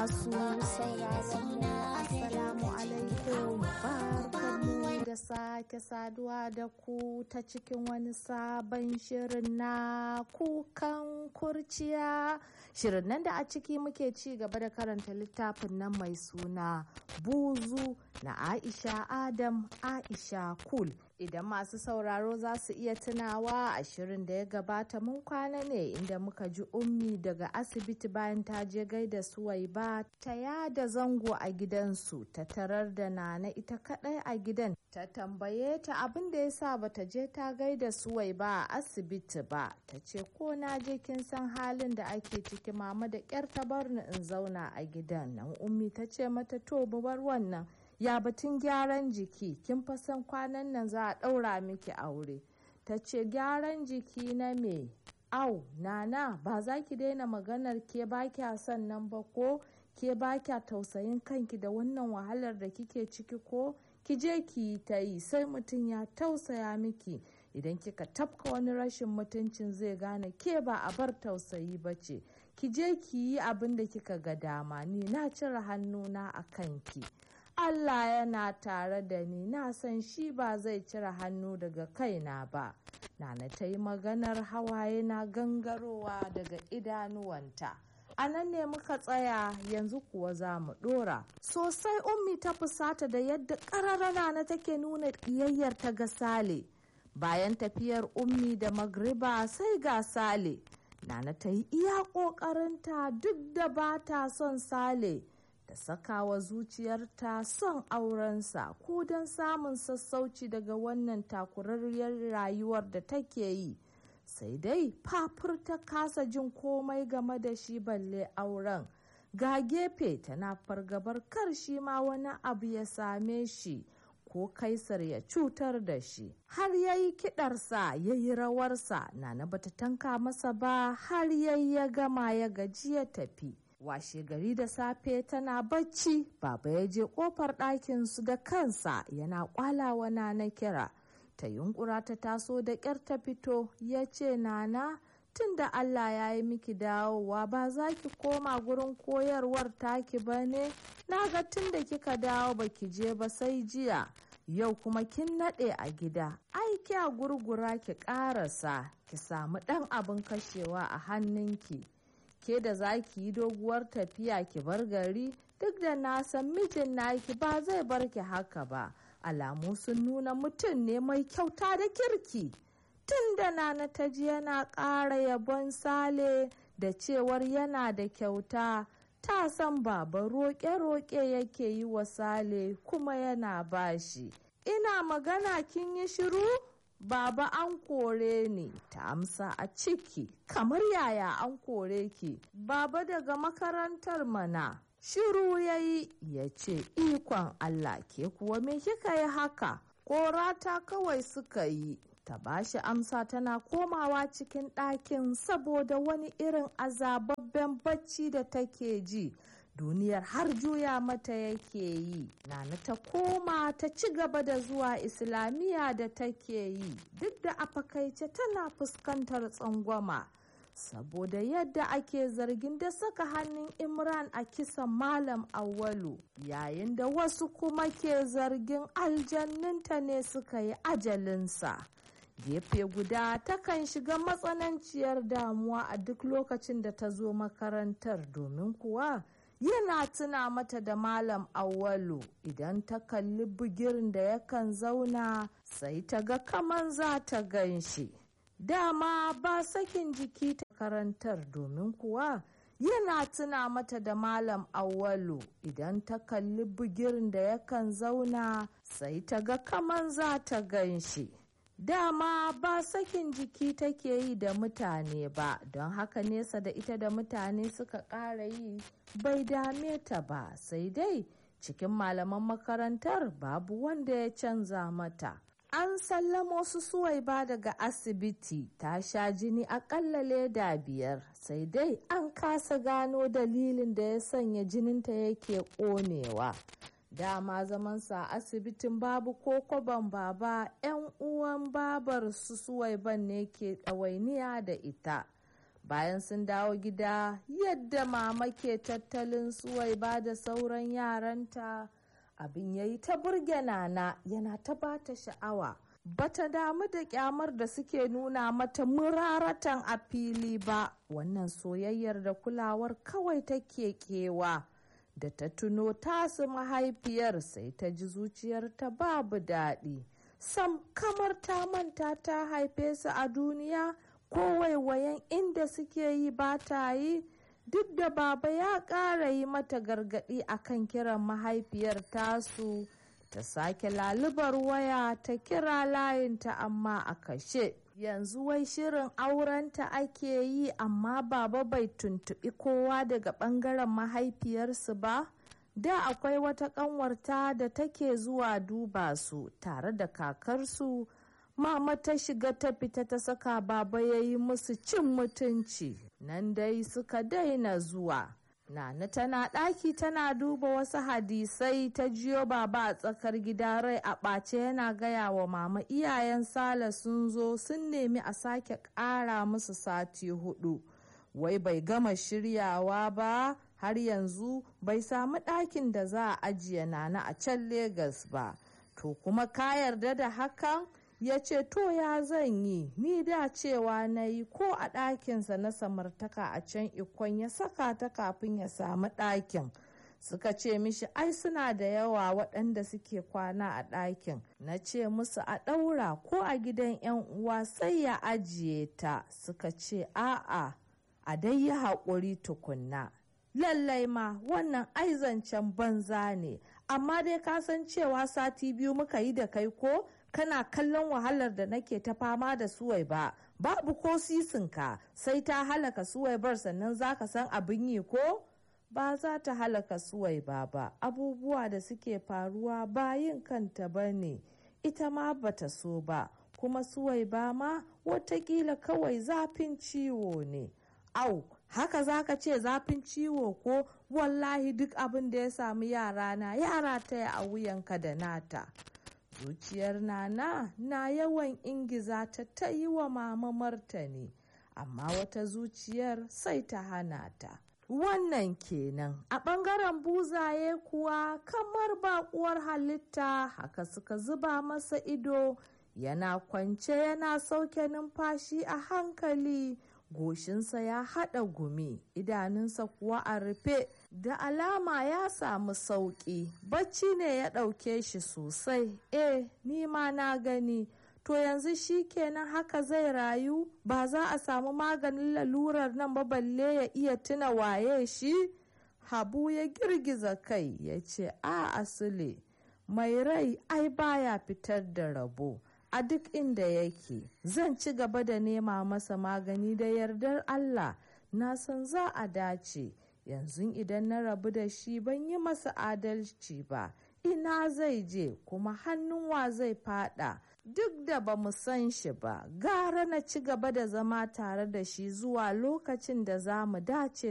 masu sauraro na assalamu alaikum barkanmu da sake saduwa da ku ta cikin wani sabon shirin na kukan kurciya shirin nan da a ciki muke ci gaba da karanta littafin nan mai suna buzu na aisha adam aisha kul idan masu sauraro za su iya tunawa a shirin da ya gabata mun kwana ne inda muka ji ummi daga asibiti bayan ta je gaida suwai ba ta yada zango a gidansu ta tarar da nana ita kadai a gidan ta tambaye ta abin da ya sa bata je ta gaida suwai ba a asibiti ba ta ce ko na je kin san halin da ake ciki mama da kyar ta bar ni in zauna a gidan nan ummi ta ce mata to mu bar wannan ya batun gyaran jiki kin fa san kwanan nan za a ɗaura miki aure ta ce gyaran jiki na me au nana ba za ki daina maganar ke ba kya son nan ba ko ke ba kya tausayin kanki da wannan wahalar da kike ciki ko ki je ki yi ta yi sai mutum ya tausaya miki idan kika tafka wani rashin mutuncin zai gane ke ba a bar tausayi ba ce ki je ki yi abin da kika ga dama ni na cire hannuna a kanki Allah yana tare da ni na san shi ba zai cire hannu daga kaina ba. Nana ta yi maganar hawaye na gangarowa daga idanuwanta. A nan ne muka tsaya yanzu kuwa za mu ɗora. Sosai ummi ta fusata da yadda ƙararrana na take nuna ƙiyayyar ta ga Sale. Bayan tafiyar ummi da magriba sai ga Sale. Nana ta yi iya ƙoƙarinta duk da ba ta son Sale. da sakawa zuciyarta son aurensa ko don samun sassauci daga wannan takurarriyar rayuwar da take yi sai dai fafur ta kasa jin komai game da shi balle auren ga gefe tana fargabar kar shi ma wani abu ya same shi ko kaisar ya cutar da shi har ya yi kidarsa ya yi rawarsa na bata tanka masa ba har yayi ya gama ya gaji ya tafi washe gari da safe tana bacci baba ya je kofar ɗakinsu da kansa yana kwalawa na kira ta yunkura ta taso da ƙyar ta fito ya ce nana tun da allah ya yi miki dawowa ba za ki koma gurin koyarwar taki ba ne na ga tun da kika dawo ba ki je ba sai jiya yau kuma kin naɗe a gida ai kya gurgura ki ƙarasa ki samu ɗan abin kashewa a hannunki ke da za ki yi doguwar tafiya ki bar gari duk da na san mijin naki ba zai bar ki haka ba alamu sun nuna mutum ne mai kyauta da kirki tun da nana ta ji yana ƙara yabon sale da cewar yana da kyauta ta san baba roƙe-roƙe yake yi wa sale kuma yana bashi ina magana kin yi shiru Baba an kore ni ta amsa a ciki kamar yaya an kore ki baba daga makarantar mana shiru ya yi ya ce ikon Allah ke kuwa me kika yi haka korata kawai suka yi ta bashi amsa tana komawa cikin ɗakin saboda wani irin azababben bacci da take ji duniyar har juya mata yake yi nana ta koma ta ci gaba da zuwa islamiyya da take yi duk da a fakaice tana fuskantar tsangwama saboda yadda ake zargin da saka hannun imran a kisan malam awwalu yayin da wasu kuma ke zargin aljanninta ne suka yi ajalinsa gefe guda takan shiga matsananciyar damuwa a duk lokacin da ta zo makarantar domin kuwa yana tuna mata da malam awwalu idan ta kalli bugirin da yakan zauna sai ta ga kaman za ta gan shi dama ba sakin jiki ta karantar domin kuwa yana tuna mata da malam awwalu idan ta kalli bugirin da yakan zauna sai ta ga kaman za ta gan shi dama ba sakin jiki take yi da mutane ba don haka nesa da ita da mutane suka ƙara yi bai dame ta ba sai dai cikin malaman makarantar babu wanda ya canza mata an sallamo su suwai ba daga asibiti ta sha jini akalla leda biyar sai dai an kasa gano dalilin da ya sanya jininta yake ƙonewa dama zamansa a asibitin babu ko kwaban baba 'yan uwan babar su suwaiban ne ke ɗawainiya da ita bayan sun dawo gida yadda mama ke tattalin suwai ba da sauran yaranta abin ya yi ta burge nana yana ta bata sha'awa bata damu da kyamar da suke nuna mata muraratan a fili ba wannan soyayyar da kulawar kawai take kewa da ta tuno tasu mahaifiyar sai ta ji zuciyarta babu daɗi sam kamar ta manta ta haife su a duniya ko waiwayen inda suke yi ba ta yi duk da baba ya ƙara yi mata gargaɗi akan kiran mahaifiyar tasu ta sake lalubar waya ta kira layinta amma a kashe yanzu wai shirin aurenta ake yi amma baba bai tuntuɓi kowa daga ɓangaren mahaifiyarsu ba da akwai wata ƙanwarta da take zuwa duba su tare da kakarsu mama ta shiga ta fita ta saka baba ya yi musu cin mutunci nan dai suka daina zuwa Nana tana ɗaki tana duba wasu hadisai ta jiyo baba a tsakar gida rai a ɓace yana gaya wa mama iyayen Sale sun zo sun nemi a sake ƙara musu sati hudu. Wai bai gama shiryawa ba har yanzu bai samu ɗakin da za a ajiye Nana a can Legas ba. To kuma ka yarda da hakan? ya ce to ya zan yi ni da cewa na yi ko a ɗakinsa na samartaka a can ikon ya saka ta kafin ya samu ɗakin suka ce mishi ai suna da yawa waɗanda suke kwana a ɗakin na ce musu a ɗaura ko a gidan 'yan uwa sai ya ajiye ta suka ce a'a a dai yi haƙuri tukunna lallai ma wannan aizancen banza ne amma dai ka san cewa sati biyu muka yi da kai ko kana kallon wahalar da nake ta fama da suwai ba babu ko sisinka sai ta halaka suwai bar sannan za ka san abin yi ko ba za ta halaka suwai ba ba abubuwa da suke faruwa ba yin kanta ba ne ita ma bata so ba kuma suwai ba ma watakila kawai zafin ciwo ne au haka zaka ce zafin ciwo ko wallahi duk abin da ya sami yara na yara ta a wuyanka da nata zuciyar nana na yawan ingiza ta ta yi wa mama martani amma wata zuciyar sai ta hana ta wannan kenan a ɓangaren buzaye kuwa kamar baƙuwar halitta haka suka zuba masa ido yana kwance yana sauke numfashi a hankali goshinsa ya haɗa gumi idanunsa kuwa a rufe da alama ya samu sauƙi bacci ne ya ɗauke shi sosai eh ni ma na gani to yanzu shi kenan haka zai rayu ba za a samu maganin lalurar nan ba balle ya iya tuna waye shi habu ya girgiza kai ya ce a asile mai rai ai baya fitar da rabo a duk inda yake zan ci gaba da nema masa magani da yardar Allah na san za a dace yanzu idan na rabu da shi ban yi masa adalci ba ina zai je kuma hannun wa zai fada duk da ba mu san shi ba gara na ci gaba da zama tare da shi zuwa lokacin da za mu dace